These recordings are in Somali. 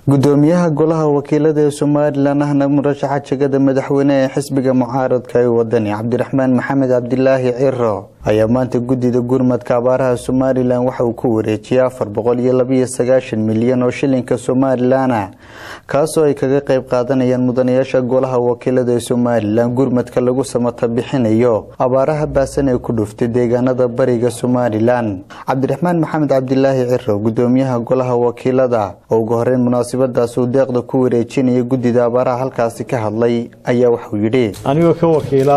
gudoomiyaha golaha wakiilada ee somalilan ahna murashaxa jegada madaxweyne ee xisbiga mucaaradka ee wadani cabdiraxmaan maxamed cabdilaahi ciro ayaa maanta guddida gurmadka abaaraha somalilan waxa uu ku wareejiyay afar boqol iyo labiyo sagaashan milyan oo shilinka somalilana kaasoo ay kaga qayb qaadanayaan mudanayaasha golaha wakiilada ee somalilan gurmadka lagu samata bixinayo abaaraha baasan ee ku dhuftay deegaanada bariga somalilan cabdiraxmaan maxamed cabdilaahi ciro gudoomiyaha golaha wakiilada oo ugu horeyn munaasabadaas uu deeqda ku wareejinaya guddida abaaraha halkaasi ka hadlay ayaa waxuu yidhi anigoo ka wakiila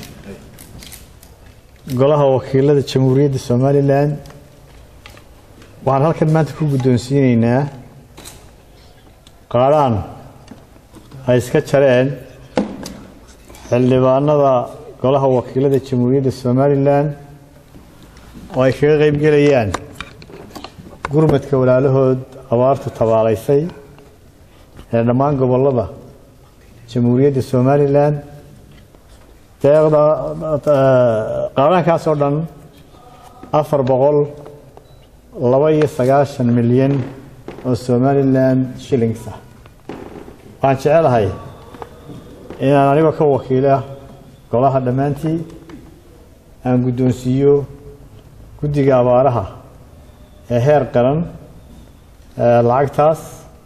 golaha wakiilada jamhuuriyadda somalilan waxaan halkan maanta ku guddoonsiinaynaa qaadhaan ay iska jareen xildhibaanada golaha wakiilada jamhuuriyadda somalilan oo ay kaga qayb gelayaan gurmadka walaalahood abaartu tabaalaysay ee dhammaan gobolada jamhuuriyadda somalilan deeqda qaadaankaas oo dhan afar boqol laba iyo sagaashan milyan oo somalilan shillings ah waxaan jecelahay inaan anigoo ka wakiila golaha dhammaantii aan guddoonsiiyo guddiga abaaraha ee heer qaran lacagtaas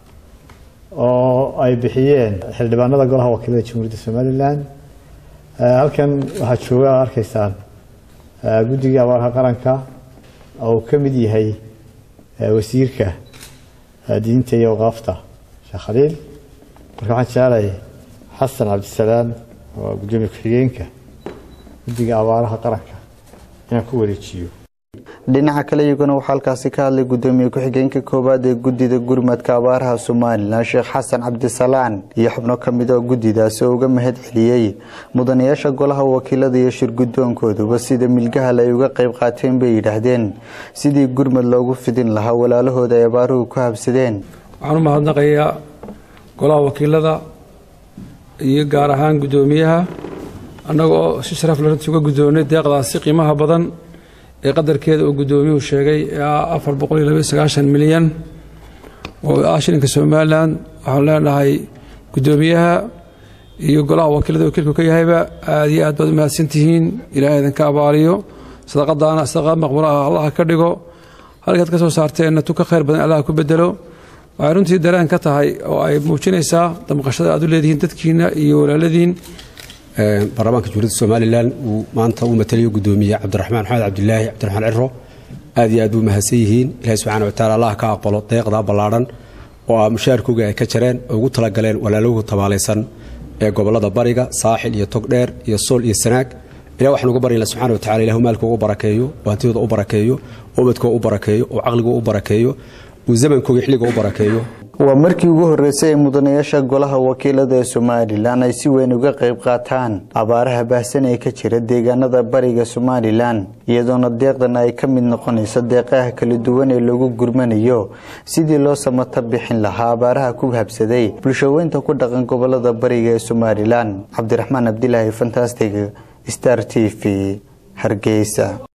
oo ay bixiyeen xildhibaanada golaha wakiilada jamhuuriyadda somalilan halkan waxaa jooga arkaysaan guddiga abaaraha qaranka oo uu ka mid yahay wasiirka diinta iyo awqaafta sheekh khaliil marka waxaan jecelahay xasan cabdisalaam oo guddoomiye ku-xigeenka guddiga abaaraha qaranka inaan ku wareejiyo dhinaca kale iyaguna waxaa halkaasi ka hadlay gudoomiye ku-xigeenka koowaad ee guddida gurmadka abaaraha somalilan sheekh xasan cabdisalaan iyo xubno ka mid oo guddidaasi oo uga mahad celiyey mudanayaasha golaha wakiilada iyo shirgudoonkooduba sida milgahal ay uga qayb qaateen bay yidhaahdeen sidii gurmad loogu fidin lahaa walaalahooda ay abaaruhu ku habsadeen waxaan u mahadnaqayaa golaha wakiilada iyo gaar ahaan guddoomiyaha annaga oo si sharaf la runtii uga guddoonnay deeqdaasi qiimaha badan ee qadarkeeda uu guddoomiyuhu sheegay ee ah afar boqol iyo labaiyo sagaashan milyan oo ah shilinka somalilan waxaan leenahay guddoomiyaha iyo golaha wakiilada wakiilku ka yahayba aada iyo aad baad u mahadsan tihiin ilaahay idinka abaaliyo sadaqadaana sadaqad maqbulo ah allaha ka dhigo halkaad ka soo saarteenna tu ka khayr badan allaha ku bedelo waxay runtii dareen ka tahay oo ay muujinaysaa damqashada aad u leedihiin dadkiina iyo walaaladiin baarlamaanka jamhuuriyadda somalilan uu maanta uu matalayo guddoomiye cabdiraxmaan maxamed cabdilaahi cabdiraxmaan ciro aad iyo aad buu mahadsan yihiin ilahi subxana wataala allah ka aqbalo deeqdaa ballaadhan oo ah mushaharkooga ay ka jareen oo ugu talagaleen walaalowga tabaalaysan ee gobolada bariga saaxil iyo togdheer iyo sool iyo sanaag ilah waxaan uga baryana subxana watacala ilahu maalkooga u barakeeyo oo hantidooda u barakeeyo oo ubadkooga u barakeeyo oo caqligooga u barakeeyo uu zamankooga xilliga u barakeeyo waa markii ugu horreysay ee mudanayaasha golaha wakiilada ee somalilan ay si weyn uga qayb qaataan abaaraha baahsan ee ka jira deegaanada bariga somalilan iyadoona deeqdan ay ka mid noqonayso deeqaha kala duwan ee lagu gurmanayo sidii loo samata bixin lahaa abaaraha ku habsaday bulshaweynta ku dhaqan gobolada bariga ee somalilan cabdiraxmaan cabdilaahi fantastig star t v hargeysa